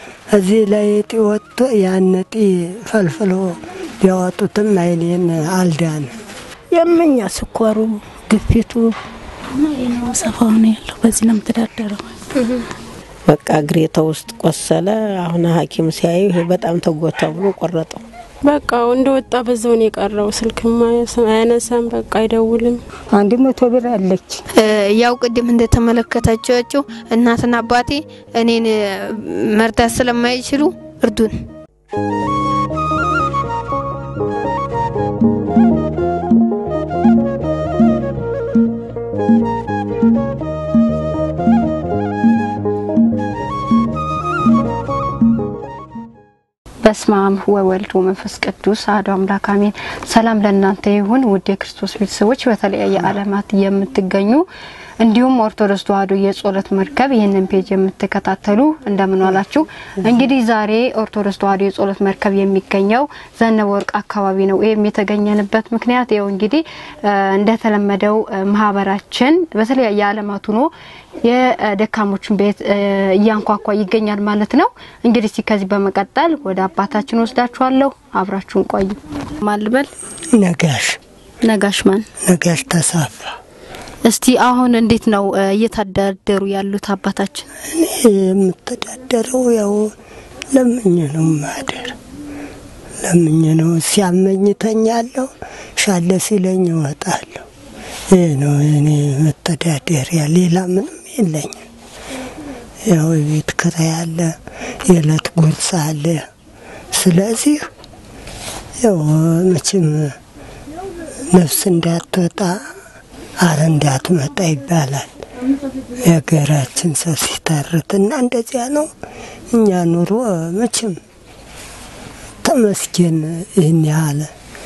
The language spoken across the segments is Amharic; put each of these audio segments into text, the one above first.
እዚህ ላይ እጢ ወጥቶ ያን እጢ ፈልፍሎ ቢያወጡትም አይኔን አልዳን የምኛ ስኳሩ፣ ግፊቱ ሰፋው ነው ያለው። በዚህ ነው የምተዳደረው። በቃ እግሬ ተውስጥ ቆሰለ። አሁን ሐኪም ሲያዩ ይሄ በጣም ተጎታ ብሎ ቆረጠው። በቃ እንደወጣ በዛው ነው የቀረው። ስልክም አያነሳም፣ በቃ አይደውልም። አንድ መቶ ብር አለች። ያው ቅድም እንደተመለከታችኋቸው እናትና አባቴ እኔን መርዳት ስለማይችሉ እርዱን። በስመ አብ ወወልድ ወመንፈስ ቅዱስ አሐዱ አምላክ አሜን። ሰላም ለእናንተ ይሁን ውድ የክርስቶስ ቤተሰቦች በተለያየ ዓለማት የምትገኙ እንዲሁም ኦርቶዶክስ ተዋሕዶ የጸሎት መርከብ ይህንን ፔጅ የምትከታተሉ እንደምን ዋላችሁ። እንግዲህ ዛሬ ኦርቶዶክስ ተዋሕዶ የጸሎት መርከብ የሚገኘው ዘነበ ወርቅ አካባቢ ነው። ይህም የተገኘንበት ምክንያት ይኸው እንግዲህ እንደተለመደው ማህበራችን በተለያየ ዓለማት ሆኖ የደካሞችን ቤት እያንኳኳ ይገኛል ማለት ነው። እንግዲህ እስቲ ከዚህ በመቀጠል ወደ አባታችን ወስዳችኋለሁ። አብራችሁን ቆዩ። ማልበል ነጋሽ ነጋሽ ማን ነጋሽ ተሳፋ እስቲ አሁን እንዴት ነው እየተዳደሩ ያሉት አባታችን? እኔ የምተዳደረው ያው ለምኜ ነው ማደር ለምኜ ነው። ሲያመኝ ተኛለሁ፣ ሻለ ሲለኝ እወጣለሁ። ይህ ነው እኔ መተዳደሪያ፣ ሌላ ምንም የለኝም። ያው የቤት ኪራይ አለ፣ የዕለት ጉርስ አለ። ስለዚህ ያው መቼም ነፍስ እንዳትወጣ አረ እንዳትመጣ ይባላል የሀገራችን ሰው ሲተርት እና እንደዚያ ነው። እኛ ኑሮ መቼም ተመስገን ይህን ያህል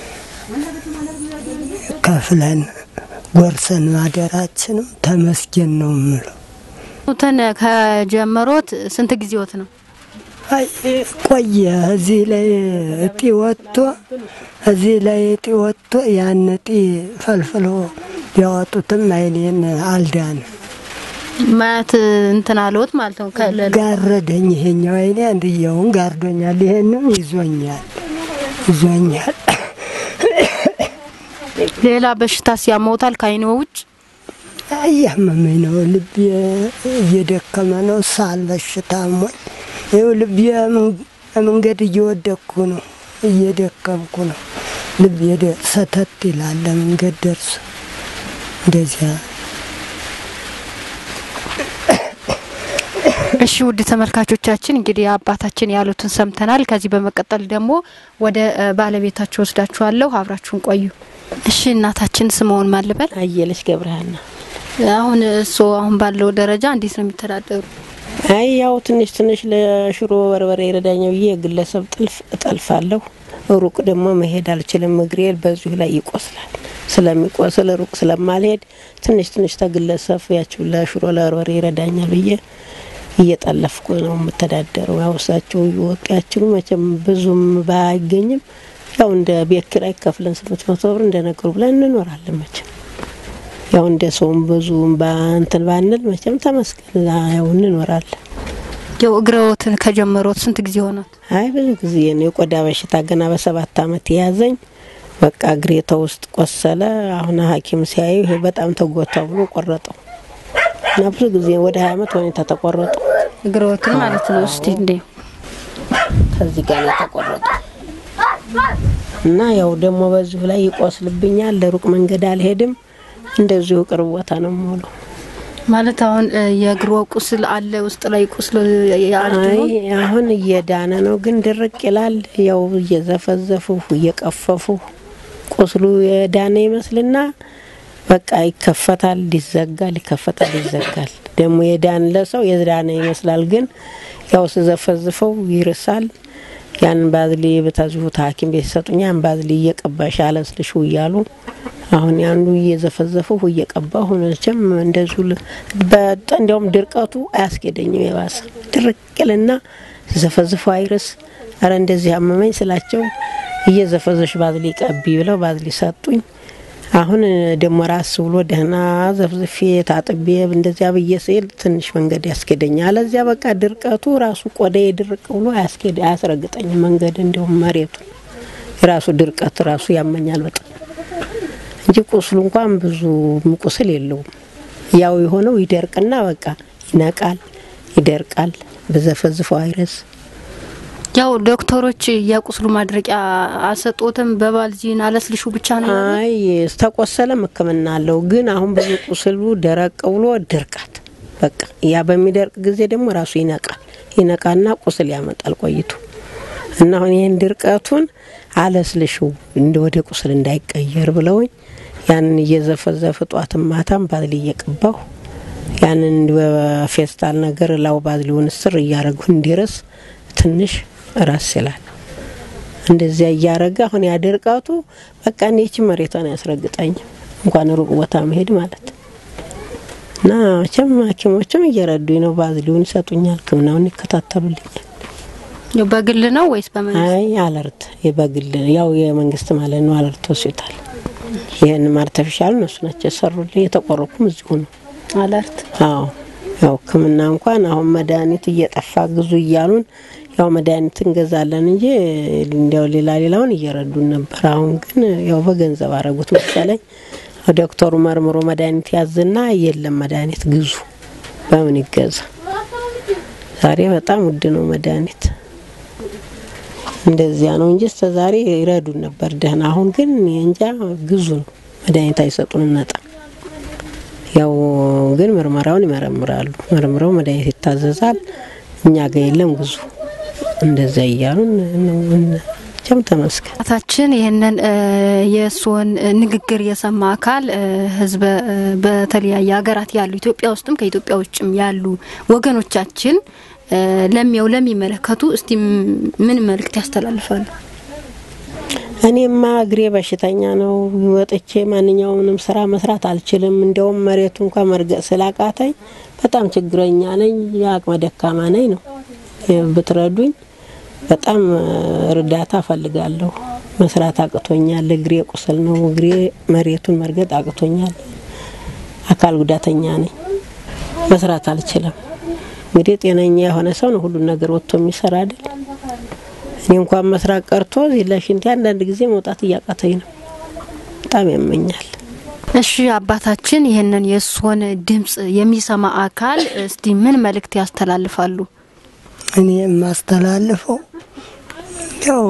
ከፍለን ጎርሰን ማደራችንም ተመስገን ነው የምለው። ትን ከጀመሮት ስንት ጊዜዎት ነው? አይ ቆየ። እዚህ ላይ እጢ ወጥቶ እዚህ ላይ እጢ ወጥቶ ያን እጢ ፈልፍሎ ቢያወጡትም አይኔን አልዳን ማየት እንትን አለዎት ማለት ነው። ጋረደኝ። ይሄኛው አይኔ አንድየውን ጋርዶኛል፣ ይሄንም ይዞኛል ይዞኛል። ሌላ በሽታ ሲያመውታል ከአይኖ ውጭ እያመመኝ ነው። ልቤ እየደከመ ነው። ሳል በሽታ ሞኝ ይኸው ልቤ መንገድ እየወደቅኩ ነው፣ እየደከምኩ ነው። ልቤ ሰተት ይላል ለመንገድ ደርሶ እንደዚያ እሺ ውድ ተመልካቾቻችን እንግዲህ አባታችን ያሉትን ሰምተናል። ከዚህ በመቀጠል ደግሞ ወደ ባለቤታቸው ወስዳችኋለሁ። አብራችሁን ቆዩ። እሺ እናታችን ስምዎን ማልበል? አየለች ገብረሃና። አሁን እሱ አሁን ባለው ደረጃ እንዴት ነው የሚተዳደሩ? አይ ያው ትንሽ ትንሽ ለሽሮ በርበሬ ይረዳኛ ብዬ የግለሰብ ጥልፍ እጠልፋለሁ። ሩቅ ደግሞ መሄድ አልችልም። እግሬ በዚሁ ላይ ይቆስላል። ስለሚቆስል ሩቅ ስለማልሄድ ትንሽ ትንሽ ተግለሰብ ያችው ለሽሮ ለበርበሬ ይረዳኛል ብዬ እየጠለፍኩ ነው የምተዳደረው። ያው እሳቸው እየወጡ ያችሉ መቼም ብዙም ባይገኝም ያው እንደ ቤት ኪራይ ከፍለን ስምንት መቶ ብር እንደነገሩ ብለን እንኖራለን። መቼም ያው እንደ ሰውም ብዙም ባንትን ባንል መቼም ተመስገን ያው እንኖራለን። ያው እግረዎትን ከጀመሮት ስንት ጊዜ ሆኖት? አይ ብዙ ጊዜ ነው። የቆዳ በሽታ ገና በሰባት አመት የያዘኝ በቃ እግሬ ተውስጥ ቆሰለ። አሁን ሐኪም ሲያዩ ይሄ በጣም ተጎታ ብሎ ቆረጠው እና ብዙ ጊዜ ወደ ሀያ አመት ሁኔታ ተቆረጡ እግረዎትን ማለት ነው። እስቲ እንዴ ከዚህ ጋር ነው የተቆረጠው እና ያው ደግሞ በዚሁ ላይ ይቆስልብኛል። ለሩቅ መንገድ አልሄድም። እንደዚሁ ቅርብ ቦታ ነው የምውለው። ማለት አሁን የእግሮ ቁስል አለ ውስጥ ላይ ቁስል አይ አሁን እየዳነ ነው፣ ግን ድርቅ ይላል። ያው እየዘፈዘፉ እየቀፈፉ ቁስሉ የዳነ ይመስልና በቃ ይከፈታል፣ ይዘጋል፣ ይከፈታል፣ ይዘጋል። ደግሞ የዳን ለሰው የዳነ ይመስላል፣ ግን ያው ስዘፈዝፈው ይርሳል። ያንን ባዝሊ በታዚሁ ሐኪም ቤት ይሰጡኛ ያን ባዝሊ እየቀባሽ አለስልሹ እያሉ አሁን ያንዱ እየዘፈዘፉ እየቀባሁ መቼም እንደዚሁ እንዲያውም ድርቀቱ አያስኬደኝም። የባሰ ድርቅልና ዘፈዝፎ አይርስ። አረ እንደዚህ አመመኝ ስላቸው እየዘፈዘሽ ባዝሊ ቀቢ ብለው ባዝሊ ሰጡኝ። አሁን ደግሞ ራስ ብሎ ደህና ዘፍዝፌ ታጥቤ እንደዚያ ብዬ ስሄድ ትንሽ መንገድ ያስኬደኛል። አለዚያ በቃ ድርቀቱ ራሱ ቆዳዬ ድርቅ ብሎ አያስኬድ አያስረግጠኝም መንገድ እንዲሁም መሬቱን የራሱ ድርቀት ራሱ ያመኛል በጣም እንጂ ቁስሉ እንኳን ብዙ ቁስል የለውም። ያው የሆነው ይደርቅና በቃ ይነቃል፣ ይደርቃል። በዘፈዝፈው አይረስ ያው ዶክተሮች የቁስሉ ማድረቂያ አልሰጡትም። በባልዚን አለስልሹ ብቻ ነው ያሉት? አይ ተቆሰለም ሕክምና አለው። ግን አሁን ብዙ ቁስሉ ደረቅ ብሎ ድርቀት በቃ ያ በሚደርቅ ጊዜ ደግሞ ራሱ ይነቃል። ይነቃና ቁስል ያመጣል ቆይቶ እና አሁን ይህን ድርቀቱን አለስልሽው እንደ ወደ ቁስል እንዳይቀየር ብለውኝ ያንን እየዘፈዘፍ ጧትም ማታም ባዝሊ እየቀባሁ ያንን በፌስታል ነገር ላው ባዝሊውን ስር እያረጉ እንዲረስ ትንሽ ራስ ይላል። እንደዚያ እያረገ አሁን ያደርቃቱ በቃ እኔች መሬቷን ያስረግጠኝ እንኳን ሩቅ ቦታ መሄድ ማለት እና መቼም ሐኪሞችም እየረዱኝ ነው። ባዝሊውን ይሰጡኛል፣ ሕክምናውን ይከታተሉልኛል። ያው በግል ነው ወይስ በመንግስት? አይ አለርት የበግል ያው የመንግስት ማለት ነው። አለርት ሆስፒታል ይህንም አርተፊሻል እነሱ ናቸው የሰሩልኝ። የተቆረኩም እዚሁ ነው። አለርት አዎ ያው ሕክምና እንኳን አሁን መድኃኒት እየጠፋ ግዙ እያሉን ያው መድኃኒት እንገዛለን እንጂ እንዲያው ሌላ ሌላውን እየረዱን ነበር። አሁን ግን ያው በገንዘብ አረጉት መሰለኝ። ዶክተሩ መርምሮ መድኃኒት ያዝና የለም መድኃኒት ግዙ፣ በምን ይገዛ? ዛሬ በጣም ውድ ነው መድኃኒት። እንደዚያ ነው እንጂ እስከ ዛሬ ይረዱን ነበር ደህና። አሁን ግን እንጃ ግዙ ነው መድኃኒት አይሰጡንም ነጣ ያው ግን ምርመራውን ይመረምራሉ። መርምረው መድኃኒት ይታዘዛል። እኛ ጋር የለም ግዙ እንደዚያ እያሉን ቸም ተመስገን። አታችን ይህንን የእርስዎን ንግግር የሰማ አካል ህዝበ በተለያየ ሀገራት ያሉ ኢትዮጵያ ውስጥም ከኢትዮጵያ ውጭም ያሉ ወገኖቻችን ለሚያው ለሚመለከቱ እስቲ ምን መልእክት ያስተላልፋሉ? እኔማ እግሬ በሽተኛ ነው። ወጥቼ ማንኛውንም ስራ መስራት አልችልም። እንዲያውም መሬቱ እንኳን መርገጥ ስላቃተኝ በጣም ችግረኛ ነኝ። የአቅመ ደካማ ነኝ ነው ብትረዱኝ በጣም እርዳታ እፈልጋለሁ። መስራት አቅቶኛል። እግሬ ቁስል ነው። እግሬ መሬቱን መርገጥ አቅቶኛል። አካል ጉዳተኛ ነኝ። መስራት አልችልም። እንግዲህ ጤነኛ የሆነ ሰው ነው ሁሉን ነገር ወጥቶ የሚሰራ አይደል? እኔ እንኳን መስራት ቀርቶ እዚህ ለሽንቴ አንዳንድ ጊዜ መውጣት እያቃተኝ ነው። በጣም ያመኛል። እሺ አባታችን ይህንን የእርስዎን ድምጽ የሚሰማ አካል እስቲ ምን መልእክት ያስተላልፋሉ? እኔ የማስተላልፈው ያው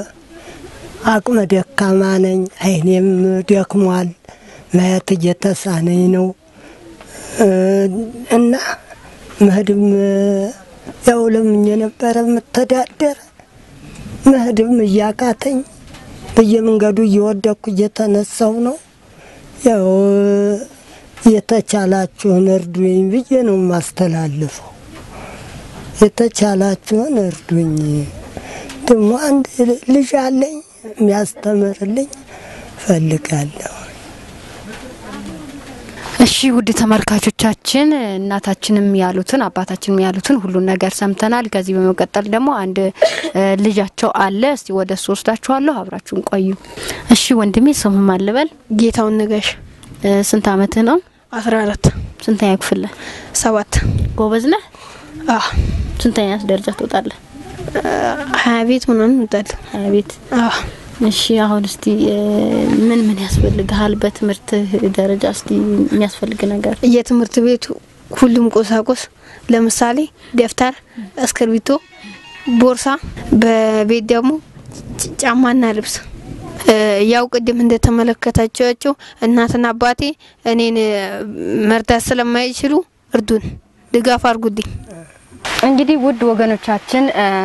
አቅመ ደካማ ነኝ፣ አይኔም ደክሟል፣ ማየት እየተሳነኝ ነው እና መሄድም ያው ለምኜ ነበረ የምተዳደር መሄድም እያቃተኝ በየመንገዱ እየወደኩ እየተነሳው ነው። ያው የተቻላችሁን እርዱኝ ብዬ ነው የማስተላልፈው። የተቻላችሁን እርዱኝ። ደግሞ አንድ ልጅ አለኝ የሚያስተምርልኝ ፈልጋለሁ። እሺ ውድ ተመልካቾቻችን እናታችንም ያሉትን አባታችንም ያሉትን ሁሉን ነገር ሰምተናል። ከዚህ በመቀጠል ደግሞ አንድ ልጃቸው አለ። እስቲ ወደ እሱ ወስዳችኋለሁ። አብራችሁን ቆዩ። እሺ ወንድሜ ስምህ ማን ልበል? ጌታውን ንገሽ ስንት አመትህ ነው? አስራ አራት ስንተኛ ክፍል ነህ? ሰባት ጎበዝ ነህ? አዎ ስንተኛ ደረጃ ትወጣለህ? ሀያ ቤት ምናምን እንወጣለን። ሀያ ቤት አዎ እሺ አሁን እስቲ ምን ምን ያስፈልግሃል? በትምህርት ደረጃ እስቲ የሚያስፈልግ ነገር የትምህርት ቤቱ ሁሉም ቁሳቁስ ለምሳሌ ደብተር፣ እስክርቢቶ፣ ቦርሳ፣ በቤት ደግሞ ጭ- ጫማና ልብስ። ያው ቅድም እንደተመለከታችኋቸው እናትና አባቴ እኔን መርዳት ስለማይችሉ እርዱን፣ ድጋፍ አድርጉልኝ። እንግዲህ ውድ ወገኖቻችን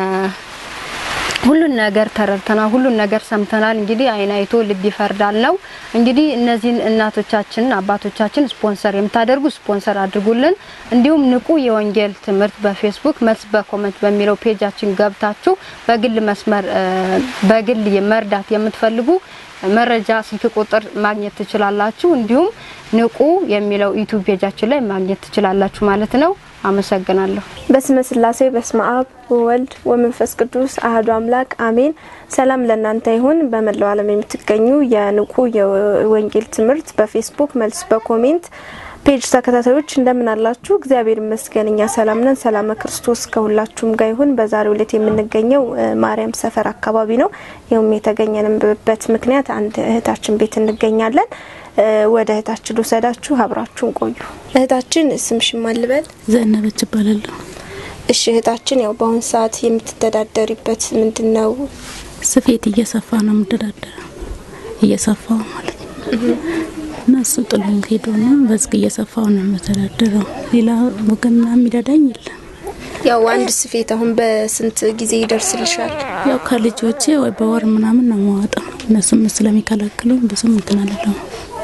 ሁሉን ነገር ተረድተናል፣ ሁሉን ነገር ሰምተናል። እንግዲህ አይን አይቶ ልብ ይፈርዳል ነው። እንግዲህ እነዚህን እናቶቻችንን አባቶቻችን ስፖንሰር የምታደርጉ ስፖንሰር አድርጉልን። እንዲሁም ንቁ የወንጌል ትምህርት በፌስቡክ መልስ በኮመንት በሚለው ፔጃችን ገብታችሁ በግል መስመር በግል መርዳት የምትፈልጉ መረጃ ስልክ ቁጥር ማግኘት ትችላላችሁ። እንዲሁም ንቁ የሚለው ዩቲዩብ ፔጃችን ላይ ማግኘት ትችላላችሁ ማለት ነው። አመሰግናለሁ። በስመ ስላሴ በስመ አብ ወወልድ ወመንፈስ ቅዱስ አህዱ አምላክ አሜን። ሰላም ለእናንተ ይሁን። በመላው ዓለም የምትገኙ የንቁ የወንጌል ትምህርት በፌስቡክ መልስ በኮሜንት ፔጅ ተከታታዮች እንደምን አላችሁ? እግዚአብሔር ይመስገን እኛ ሰላም ነን። ሰላመ ክርስቶስ ከሁላችሁም ጋር ይሁን። በዛሬው ዕለት የምንገኘው ማርያም ሰፈር አካባቢ ነው። ይኸውም የተገኘንበት ምክንያት አንድ እህታችን ቤት እንገኛለን። ወደ እህታችን ልውሰዳችሁ፣ አብራችሁን ቆዩ። እህታችን ስምሽን ማን ልበል? ዘነበች እባላለሁ። እሺ እህታችን፣ ያው በአሁን ሰዓት የምትተዳደሪበት ምንድን ነው? ስፌት እየሰፋ ነው የምተዳደረው፣ እየሰፋው ማለት ነው እና እሱ ጥሎኝ ሄዶ ነው በዝግ እየሰፋው ነው የምተዳደረው። ሌላ ወገን የሚረዳኝ የለም። ያው አንድ ስፌት አሁን በስንት ጊዜ ይደርስልሻል? ያው ከልጆቼ ወይ በወር ምናምን ነው የማወጣው። እነሱም ስለሚከለክሉኝ ብዙም እንትን አልለውም።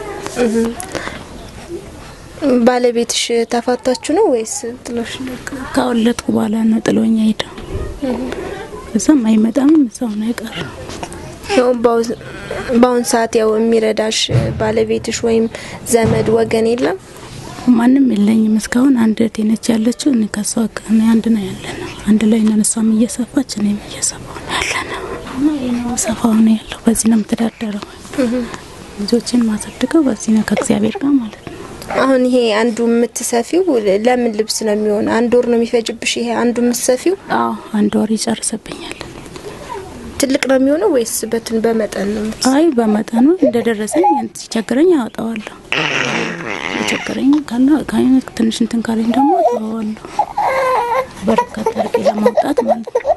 ባለቤትሽ ተፋታችሁ ነው ወይስ ጥሎሽ ነው? ካወለድኩ በኋላ ነው ጥሎኝ ሄደው። እዛም አይመጣም እዛው ነው የቀረው። ያው በአሁን ሰዓት ያው የሚረዳሽ ባለቤትሽ ወይም ዘመድ ወገን የለም? ማንም የለኝም እስካሁን። አንድ እህቴ ነች ያለችው። እኔ ከሷ ጋር አንድ ነው ያለ ነው። አንድ ላይ ነን። እሷም እየሰፋች እኔም እየሰፋው ነው ያለ ነው። ሰፋው ነው ያለው። በዚህ ነው የምተዳደረው። ልጆችን ማሳድገው በዚህ ነው ከእግዚአብሔር ጋር ማለት ነው። አሁን ይሄ አንዱ የምትሰፊው ለምን ልብስ ነው የሚሆን? አንድ ወር ነው የሚፈጅብሽ? ይሄ አንዱ የምትሰፊው? አዎ አንድ ወር ይጨርስብኛል። ትልቅ ነው የሚሆነው ወይስ በትን በመጠን ነው? አይ በመጠኑ እንደደረሰኝ ሲቸግረኝ አወጣዋለሁ። የቸገረኝ ካለ ከአይነት ትንሽ እንትን ካለኝ ደግሞ አወጣዋለሁ። በርከት አድርጌ ለማውጣት ማለት ነው።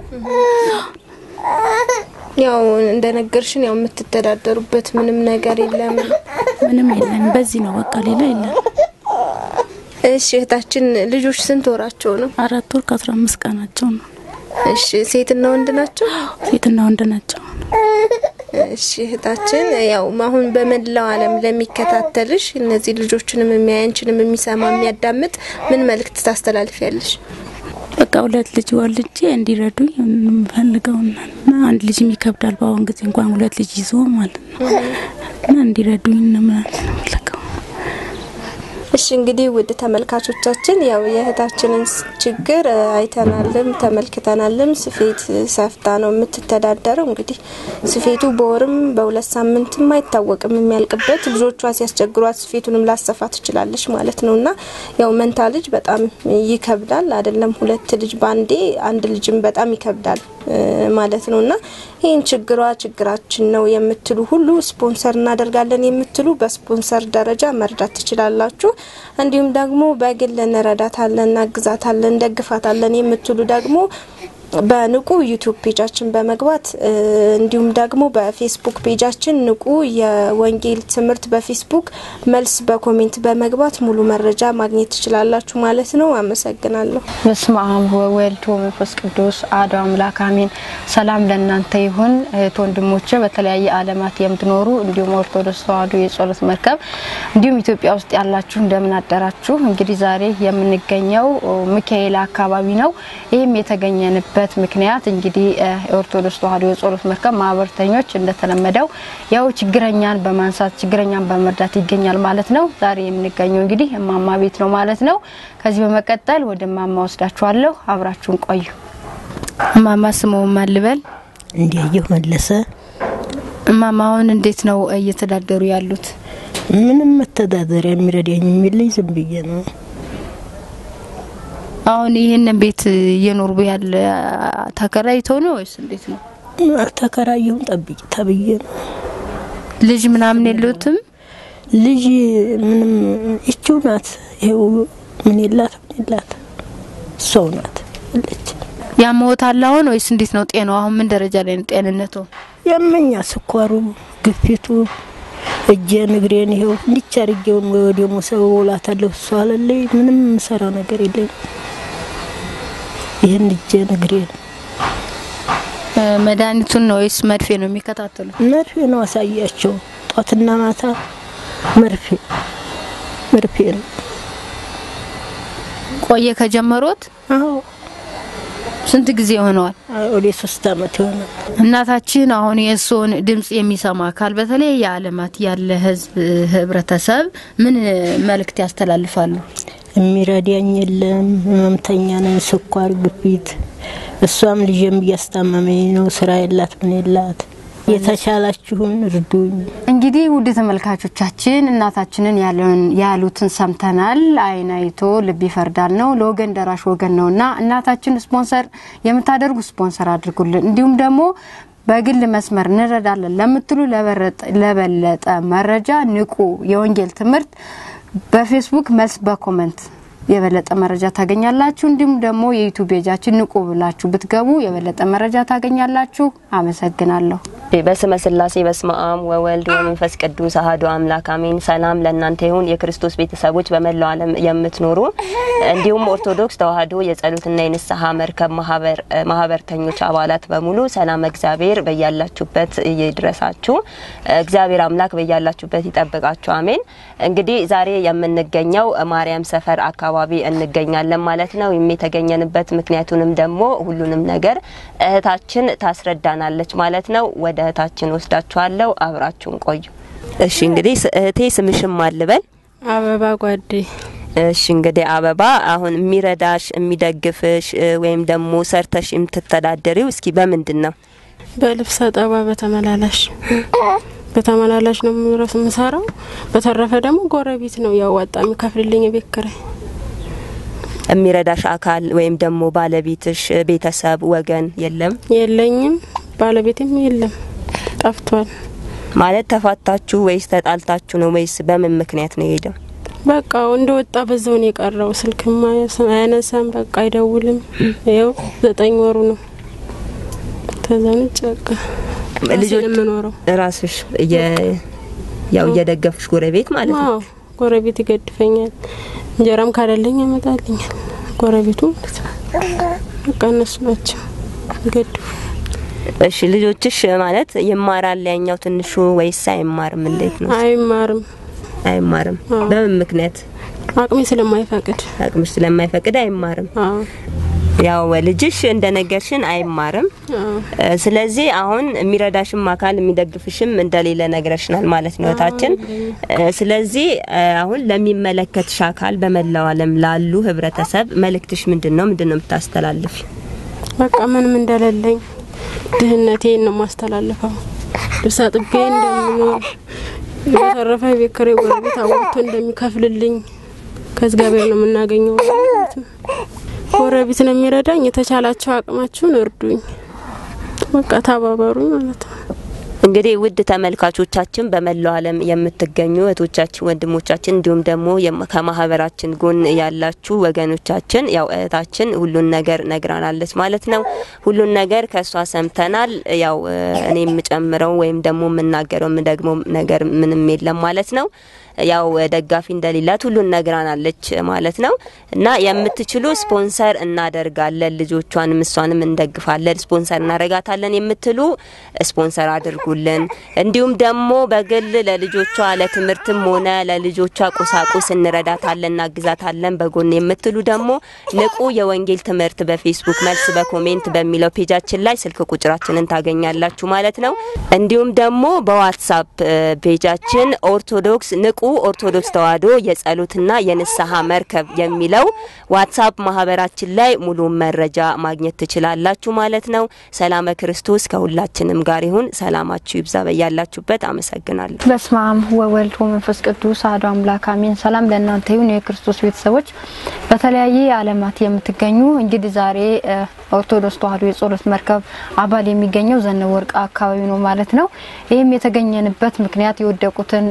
ያው እንደነገርሽን ያው የምትተዳደሩበት ምንም ነገር የለም። ምንም የለን። በዚህ ነው በቃ ሌላ የለን። እሺ እህታችን ልጆች ስንት ወራቸው ነው? አራት ወር ከአስራ አምስት ቀናቸው ነው። እሺ ሴትና ወንድ ናቸው? ሴትና ወንድ ናቸው። እሺ እህታችን ያው አሁን በመላው ዓለም ለሚከታተልሽ እነዚህ ልጆችንም የሚያይ አንቺንም የሚሰማ የሚያዳምጥ ምን መልእክት ታስተላልፊያለሽ? በቃ ሁለት ልጅ ወልጄ እንዲረዱኝ የምፈልገውና እና አንድ ልጅም ይከብዳል በአሁን ጊዜ እንኳን ሁለት ልጅ ይዞ ማለት ነው እና እንዲረዱኝ ነው የምፈልገው። እሺ እንግዲህ ውድ ተመልካቾቻችን ያው የእህታችንን ችግር አይተናልም ተመልክተናልም። ስፌት ሰፍታ ነው የምትተዳደረው። እንግዲህ ስፌቱ በወርም በሁለት ሳምንትም አይታወቅም የሚያልቅበት። ልጆቿ ሲያስቸግሯት ስፌቱንም ላሰፋ ትችላለች ማለት ነው እና ያው መንታ ልጅ በጣም ይከብዳል። አይደለም ሁለት ልጅ ባንዴ አንድ ልጅም በጣም ይከብዳል ማለት ነው እና ይህን ችግሯ ችግራችን ነው የምትሉ ሁሉ ስፖንሰር እናደርጋለን የምትሉ በስፖንሰር ደረጃ መርዳት ትችላላችሁ። እንዲሁም ደግሞ በግል እንረዳታለን፣ እናግዛታለን፣ እንደግፋታለን የምትሉ ደግሞ በንቁ ዩቲዩብ ፔጃችን በመግባት እንዲሁም ደግሞ በፌስቡክ ፔጃችን ንቁ የወንጌል ትምህርት በፌስቡክ መልስ በኮሜንት በመግባት ሙሉ መረጃ ማግኘት ትችላላችሁ ማለት ነው። አመሰግናለሁ። በስመ አብ ወወልድ ወመንፈስ ቅዱስ አሐዱ አምላክ አሜን። ሰላም ለእናንተ ይሁን እህት ወንድሞቼ፣ በተለያየ ዓለማት የምትኖሩ እንዲሁም ኦርቶዶክስ ተዋሕዶ የጸሎት መርከብ እንዲሁም ኢትዮጵያ ውስጥ ያላችሁ እንደምን አደራችሁ። እንግዲህ ዛሬ የምንገኘው ሚካኤል አካባቢ ነው። ይህም የተገኘንበት ምክንያት እንግዲህ የኦርቶዶክስ ተዋሕዶ የጸሎት መርከብ ማህበርተኞች እንደተለመደው ያው ችግረኛን በማንሳት ችግረኛን በመርዳት ይገኛል ማለት ነው። ዛሬ የምንገኘው እንግዲህ እማማ ቤት ነው ማለት ነው። ከዚህ በመቀጠል ወደ እማማ ወስዳችኋለሁ። አብራችሁን ቆዩ። እማማ ስምዎ ማን ልበል? እንዲያየሁ መለሰ። እማማ አሁን እንዴት ነው እየተዳደሩ ያሉት? ምንም መተዳደሪያ የሚረዳኝ የሚለኝ ዝም ብዬ ነው። አሁን ይህንን ቤት እየኖሩ ያለ ተከራይተው ነው ወይስ እንዴት ነው? አልተከራየሁም፣ ጠብቂ ተብዬ ነው። ልጅ ምናምን የሉትም? ልጅ ምንም ይችው ናት። ይኸው ምን የላት ምን የላት ሰው ናት አለች። ያመዎታል አሁን ወይስ እንዴት ነው ጤናው? አሁን ምን ደረጃ ላይ ነው ጤንነቱ? ያመኛ ስኳሩ፣ ግፊቱ፣ እጄን እግሬን ይኸው እንዲች አድርጌውን ወይ ወደ ሞሰብ ውላታለሁ። እሷ አለለኝ ምንም የምሰራው ነገር የለኝም። ይህን እጄን እግሬን መድኃኒቱን ነው ወይስ መድፌ ነው የሚከታተሉ? መርፌ ነው አሳያቸው ጧትና ማታ መርፌ መርፌ ነው። ቆየ ከጀመሩት? አዎ ስንት ጊዜ ሆነዋል? ወደ ሶስት አመት ይሆናል። እናታችን አሁን የእርስዎን ድምጽ የሚሰማ አካል በተለያየ ዓለማት ያለ ህዝብ ህብረተሰብ ምን መልእክት ያስተላልፋሉ? የሚረዳኝ የለም። ህመምተኛ ነኝ፣ ስኳር፣ ግፊት። እሷም ልጅም እያስታመመኝ ነው። ስራ የላት ምን የላት። የተቻላችሁን እርዱኝ። እንግዲህ ውድ ተመልካቾቻችን እናታችንን ያሉትን ሰምተናል። አይን አይቶ ልብ ይፈርዳል ነው፣ ለወገን ደራሽ ወገን ነው እና እናታችን ስፖንሰር የምታደርጉ ስፖንሰር አድርጉልን። እንዲሁም ደግሞ በግል መስመር እንረዳለን ለምትሉ ለበለጠ መረጃ ንቁ የወንጌል ትምህርት በፌስቡክ መልስ በኮመንት የበለጠ መረጃ ታገኛላችሁ። እንዲሁም ደግሞ የዩቱብ ፔጃችን ንቁ ብላችሁ ብትገቡ የበለጠ መረጃ ታገኛላችሁ። አመሰግናለሁ። በስመ ስላሴ በስመ አብ ወወልድ ወመንፈስ ቅዱስ አሐዱ አምላክ አሜን። ሰላም ለእናንተ ይሁን የክርስቶስ ቤተሰቦች በመላው ዓለም የምትኖሩ እንዲሁም ኦርቶዶክስ ተዋሕዶ የጸሎትና የንስሐ መርከብ ማህበርተኞች አባላት በሙሉ ሰላም እግዚአብሔር በያላችሁበት ይድረሳችሁ። እግዚአብሔር አምላክ በያላችሁበት ይጠብቃችሁ። አሜን። እንግዲህ ዛሬ የምንገኘው ማርያም ሰፈር አካባቢ እንገኛለን ማለት ነው። የተገኘንበት ምክንያቱንም ደግሞ ሁሉንም ነገር እህታችን ታስረዳናለች ማለት ነው። ወደ እህታችን ወስዳችኋለሁ። አብራችሁን ቆዩ። እሺ እንግዲህ እህቴ ስምሽም አልበል? አበባ ጓዴ። እሺ እንግዲህ አበባ፣ አሁን የሚረዳሽ የሚደግፍሽ ወይም ደግሞ ሰርተሽ የምትተዳደሪው እስኪ በምንድን ነው? በልብስ አጠባ በተመላላሽ በተመላላሽ ነው የሚረስ የምሰራው። በተረፈ ደግሞ ጎረቤት ነው ያዋጣ የሚከፍልልኝ የቤት ኪራይ። የሚረዳሽ አካል ወይም ደግሞ ባለቤትሽ፣ ቤተሰብ፣ ወገን የለም? የለኝም። ባለቤትም የለም፣ ጠፍቷል። ማለት ተፋታችሁ ወይስ ተጣልታችሁ ነው ወይስ በምን ምክንያት ነው የሄደው? በቃ እንደ ወጣ በዛው ነው የቀረው። ስልክም አያነሳም፣ በቃ አይደውልም። ይኸው ዘጠኝ ወሩ ነው። ከዛን ውጭ በቃ ልጆች የምኖረው ራስሽ ያው እየደገፍሽ ጎረቤት ማለት ነው? አዎ ጎረቤት ይገድፈኛል። እንጀራም ካለለኝ ያመጣልኛል ጎረቤቱ ማለት ነው። በቃ እነሱ ናቸው ይገድፉ። እሺ ልጆችሽ ማለት ይማራል ያኛው ትንሹ ወይስ አይማርም? እንዴት ነው? አይማርም። አይማርም። በምን ምክንያት? አቅሜ ስለማይፈቅድ። አቅምሽ ስለማይፈቅድ አይማርም። አዎ ያው ልጅሽ እንደነገርሽን አይማርም። ስለዚህ አሁን የሚረዳሽም አካል የሚደግፍሽም እንደሌለ ነግረሽናል ማለት ነው እህታችን። ስለዚህ አሁን ለሚመለከትሽ አካል በመላው ዓለም ላሉ ህብረተሰብ መልእክትሽ ምንድን ነው? ምንድን ነው የምታስተላልፊ? በቃ ምንም እንደሌለኝ ድህነቴን ነው ማስተላልፈው። ልብስ አጥቤ እንደምኖር በተረፈ ቤት ኪራይ ጎረቤት አዋጥቶ እንደሚከፍልልኝ ከእግዚአብሔር ነው የምናገኘው ማለት ነው። ጎረቤት ነው የሚረዳኝ። የተቻላቸው አቅማችሁን እርዱኝ፣ በቃ ተባበሩኝ ማለት ነው። እንግዲህ ውድ ተመልካቾቻችን በመላው ዓለም የምትገኙ እህቶቻችን፣ ወንድሞቻችን እንዲሁም ደግሞ ከማህበራችን ጎን ያላችሁ ወገኖቻችን ያው እህታችን ሁሉን ነገር ነግራናለች ማለት ነው። ሁሉን ነገር ከእሷ ሰምተናል። ያው እኔ የምጨምረው ወይም ደግሞ የምናገረው የምደግመው ነገር ምንም የለም ማለት ነው። ያው ደጋፊ እንደሌላት ሁሉን ነግራናለች ማለት ነው። እና የምትችሉ ስፖንሰር እናደርጋለን፣ ልጆቿንም እሷንም እንደግፋለን፣ ስፖንሰር እናደርጋታለን የምትሉ ስፖንሰር አድርጉልን። እንዲሁም ደግሞ በግል ለልጆቿ ለትምህርትም ሆነ ለልጆቿ ቁሳቁስ እንረዳታለን፣ እናግዛታለን በጎን የምትሉ ደግሞ ንቁ የወንጌል ትምህርት በፌስቡክ መልስ በኮሜንት በሚለው ፔጃችን ላይ ስልክ ቁጥራችንን ታገኛላችሁ ማለት ነው። እንዲሁም ደግሞ በዋትሳፕ ፔጃችን ኦርቶዶክስ ንቁ ኦርቶዶክስ ተዋሕዶ የጸሎትና የንስሐ መርከብ የሚለው ዋትሳፕ ማህበራችን ላይ ሙሉ መረጃ ማግኘት ትችላላችሁ ማለት ነው። ሰላመ ክርስቶስ ከሁላችንም ጋር ይሁን። ሰላማችሁ ይብዛ በያላችሁበት። አመሰግናለሁ። በስመ አብ ወወልድ ወመንፈስ ቅዱስ አሐዱ አምላክ አሜን። ሰላም ለእናንተ ይሁን የክርስቶስ ቤተሰቦች በተለያየ ዓለማት የምትገኙ እንግዲህ ዛሬ ኦርቶዶክስ ተዋሕዶ የጸሎት መርከብ አባል የሚገኘው ዘነበ ወርቅ አካባቢ ነው ማለት ነው። ይህም የተገኘንበት ምክንያት የወደቁትን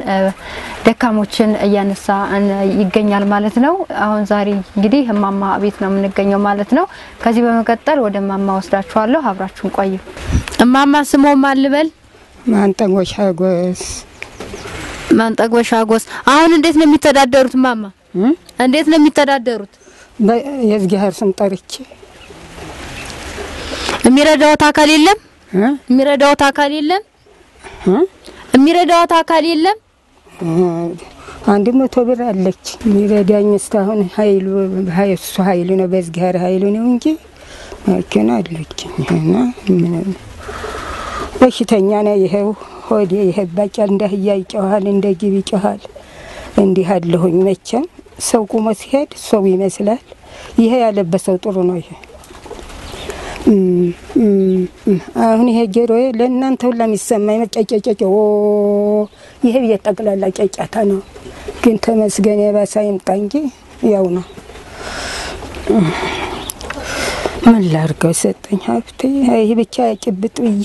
ደካሞችን እያነሳ ይገኛል ማለት ነው። አሁን ዛሬ እንግዲህ እማማ ቤት ነው የምንገኘው ማለት ነው። ከዚህ በመቀጠል ወደ እማማ ወስዳችኋለሁ። አብራችሁን ቆዩ። እማማ ስሞ ማን ልበል? ማንጠጎሻ ጎስ ማንጠግበሻ ጎስ። አሁን እንዴት ነው የሚተዳደሩት? እማማ እንዴት ነው የሚተዳደሩት? የእግዚአብሔር ስም ጠርቼ የሚረዳዎት አካል የለም? የሚረዳዎት አካል የለም? የሚረዳዎት አካል የለም? አንድ መቶ ብር አለች የሚረዳኝ እስካሁን ኃይሉ እሱ ኃይሉ ነው በእግዚአብሔር ኃይሉ ነው እንጂ መኪና አለች እና ምን በሽተኛ ነው። ይኸው ሆዴ ይሄ ባጫ እንደ አህያ ይጮሃል፣ እንደ ጅብ ይጮሃል። እንዲህ አለሁኝ። መቼም ሰው ቁሞ ሲሄድ ሰው ይመስላል። ይሄ ያለበሰው ጥሩ ነው። ይሄ አሁን ይሄ ጆሮዬ ለእናንተ ሁላ የሚሰማኝ ጨጨጨጨ ይሄ የጠቅላላ ጨጫታ ነው። ግን ተመስገን የባሰ ይምጣ እንጂ ያው ነው። ምን ላርገው ሰጠኝ ሀብቴ ይህ ብቻ ጭብጥ ብዬ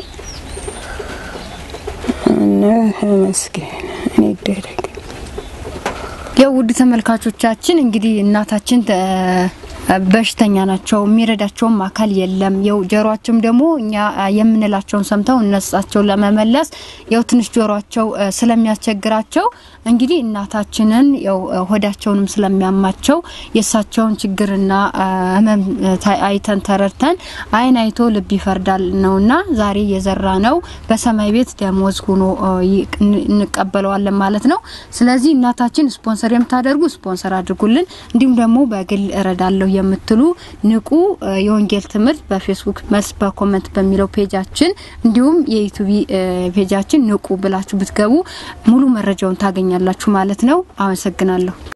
እና ተመስገን እኔ ይደረግ ያው ውድ ተመልካቾቻችን እንግዲህ እናታችን በሽተኛ ናቸው። የሚረዳቸውም አካል የለም። ያው ጆሮአቸውም ደግሞ እኛ የምንላቸውን ሰምተው እነሳቸው ለመመለስ ያው ትንሽ ጆሮአቸው ስለሚያስቸግራቸው እንግዲህ እናታችንን ያው ሆዳቸውንም ስለሚያማቸው የእሳቸውን ችግርና ሕመም አይተን ተረድተን አይን አይቶ ልብ ይፈርዳል ነውና ዛሬ የዘራ ነው በሰማይ ቤት ደሞዝ ሆኖ እንቀበለዋለን ማለት ነው። ስለዚህ እናታችን ስፖንሰር የምታደርጉ ስፖንሰር አድርጉልን። እንዲሁም ደግሞ በግል እረዳለሁ የምትሉ ንቁ የወንጌል ትምህርት በፌስቡክ መልስ በኮመንት በሚለው ፔጃችን እንዲሁም የዩቱብ ፔጃችን ንቁ ብላችሁ ብትገቡ ሙሉ መረጃውን ታገኛላችሁ ማለት ነው። አመሰግናለሁ።